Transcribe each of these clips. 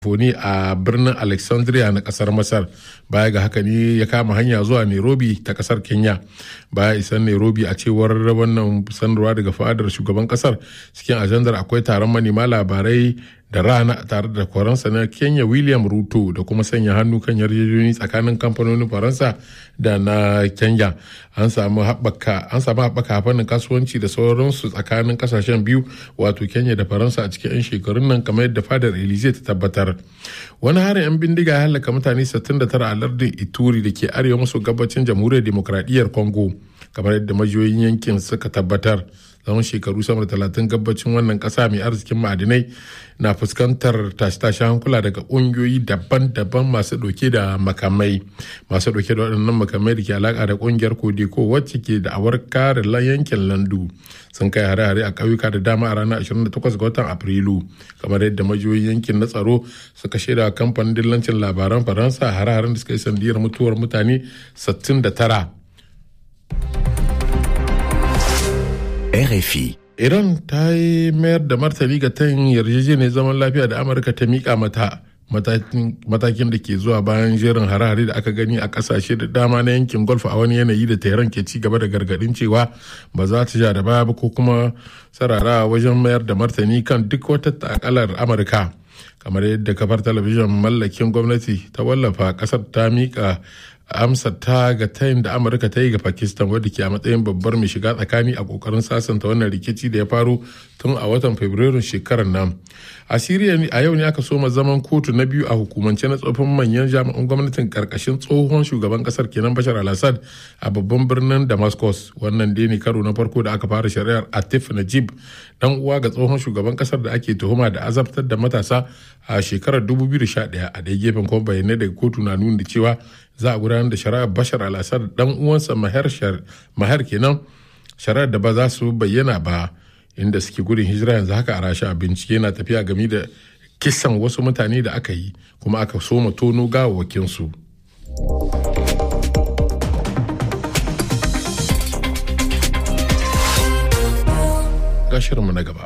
foni a birnin alexandria na kasar masar baya ga haka ne ya kama hanya zuwa nairobi ta kasar kenya baya isan nairobi a cewar wannan sanarwa daga fadar shugaban kasar cikin ajandar akwai taron manema labarai da rana tare da faransa na kenya william ruto da kuma sanya hannu kan yarjejeniyoyi tsakanin kamfanonin faransa da na kenya an samu haɓaka fannin kasuwanci da sauransu tsakanin kasashen biyu wato kenya da faransa a cikin 'yan shekarun nan kamar yadda fadar elize ta tabbatar wani harin 'yan bindiga ya halaka mutane 69 a lardin ituri da ke arewa maso gabacin jamhuriyar demokradiyyar congo kamar yadda majiyoyin yankin suka tabbatar tsawon shekaru sama da talatin gabacin wannan kasa mai arzikin ma'adinai na fuskantar tashe-tashe hankula daga ƙungiyoyi daban-daban masu ɗauke da makamai masu ɗauke da waɗannan makamai da ke alaƙa da ƙungiyar kodeko wacce ke da awar kare yankin landu sun kai hare-hare a ƙauyuka da dama a ranar 28 ga watan afrilu kamar yadda majiyoyin yankin na tsaro suka shaida kamfanin dillancin labaran faransa hare-haren da suka yi sandiyar mutuwar mutane 69 RFI. Iran ta yi mayar da martani ga tayin yarjejeniyar zaman lafiya da Amurka ta mika mata matakin da ke zuwa bayan jerin harare da aka gani a kasashe da dama na yankin golf a wani yanayi da tehran ke ci gaba da gargadin cewa ba za ta ja da baya ba ko kuma sarara wajen mayar da martani kan duk wata takalar amurka kamar yadda kafar talabijin mallakin gwamnati ta wallafa kasar ta mika amsa ta ga tayin da amurka ta yi ga pakistan wadda ke a matsayin babbar mai shiga tsakani a kokarin sasanta wannan rikici da ya faru tun a watan fabrairun shekarar nan a siriya a yau ne aka soma zaman kotu na biyu a hukumance na tsofin manyan jami'an gwamnatin karkashin tsohon shugaban kasar kenan bashar al-assad a babban birnin damascus wannan dai ne karo na farko da aka fara shari'ar atif najib dan uwa ga tsohon shugaban kasar da ake tuhuma da azabtar da matasa a shekarar 2011 a ɗaya gefen kuma bayanai daga kotu na nuna cewa za a gudanar da shari'ar bashar al-assad dan uwansa mahar kenan shari'ar da ba za su bayyana ba inda suke gudun hijira yanzu haka a rasha bincike na tafiya game da kisan wasu mutane da aka yi kuma aka soma tono gawawakinsu gashirinmu na gaba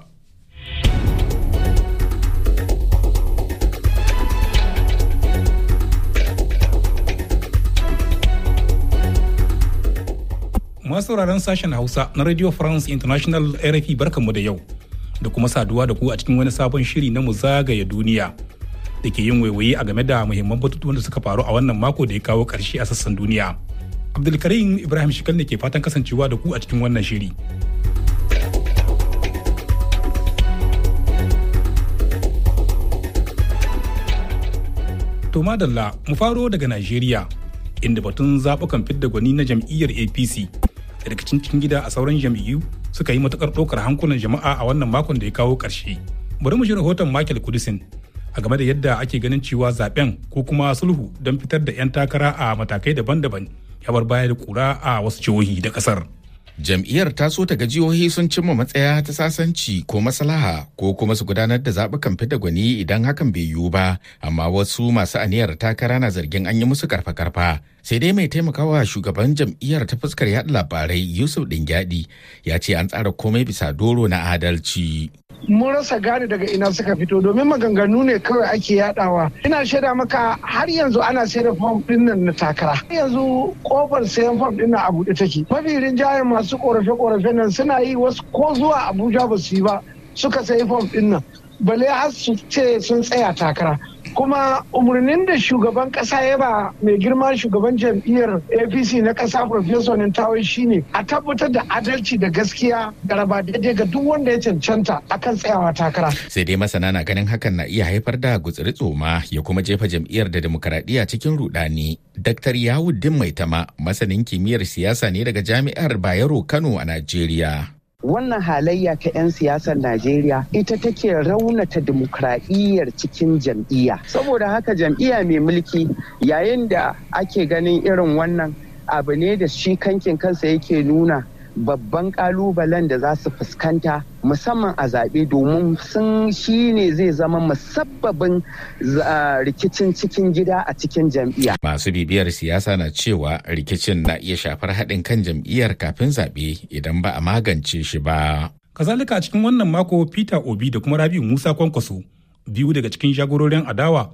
masu sauraron sashen hausa na radio france international rfi barkanmu da yau da kuma saduwa da ku a cikin wani sabon shiri na mu zagaya duniya da ke yin waiwaye a game da muhimman batutuwan da suka faru a wannan mako da ya kawo karshe a sassan duniya abdulkarim ibrahim shikal ne ke fatan kasancewa da ku a cikin wannan shiri to madalla mu faro daga najeriya inda batun zaɓukan fidda gwani na jam'iyyar apc da rikicin cikin gida a sauran jam'iyyu suka yi matukar ɗaukar hankulan jama'a a wannan makon da ya kawo ƙarshe bari mu ji rahoton michael kudisin a game da yadda ake ganin cewa zaben ko kuma sulhu don fitar da 'yan takara a matakai daban-daban ya bar baya da kura a wasu jihohi da ƙasar. Jam'iyyar ta so ta ga jihohi sun cimma matsaya ta sasanci ko maslaha ko kuma su gudanar da zaɓukan fida gwani idan hakan bai yiwu ba, amma wasu masu aniyar takara na zargin an yi musu karfa-karfa. Sai dai mai taimakawa shugaban jam'iyyar ta fuskar yaɗa labarai Yusuf Dingyadi ya ce an tsara komai bisa doro na adalci. mun rasa gane daga ina suka fito domin maganganu ne kawai ake yadawa ina shaida maka har yanzu ana sayar da fom din nan na takara har yanzu kofar sayan fom din nan a buɗe take mafi rinjayen masu korafe korafe nan suna yi wasu ko zuwa abuja ba su yi ba suka sayi fom din nan bale har su ce sun tsaya takara kuma umarnin da shugaban kasa ya ba mai girma shugaban jam'iyyar apc na kasa professor nintawai shine a tabbatar da adalci da gaskiya da raba daidai ga duk wanda ya cancanta akan tsayawa takara sai dai masana na ganin hakan na iya haifar da gutsiri tsoma ya kuma jefa jam'iyyar da demokaradiyya cikin rudani dr yawuddin maitama masanin kimiyyar siyasa ne daga jami'ar bayero kano a najeriya wannan halayya ta 'yan siyasar Najeriya ita take raunata dimokuraɗiyyar cikin jam'iyya. Saboda haka jam'iyya mai mulki yayin da ake ganin irin wannan abu ne da shi kankin kansa yake nuna babban kalubalen da za su fuskanta musamman a zaɓe domin sun shi ne zai zama musabbabin rikicin cikin gida a cikin jam'iyya. Masu bibiyar siyasa na cewa rikicin na iya shafar haɗin kan jam'iyyar kafin zaɓe idan ba a magance shi ba. Kazalika a cikin wannan mako Peter Obi da kuma Rabiu Musa Kwankwaso biyu daga cikin jagororin adawa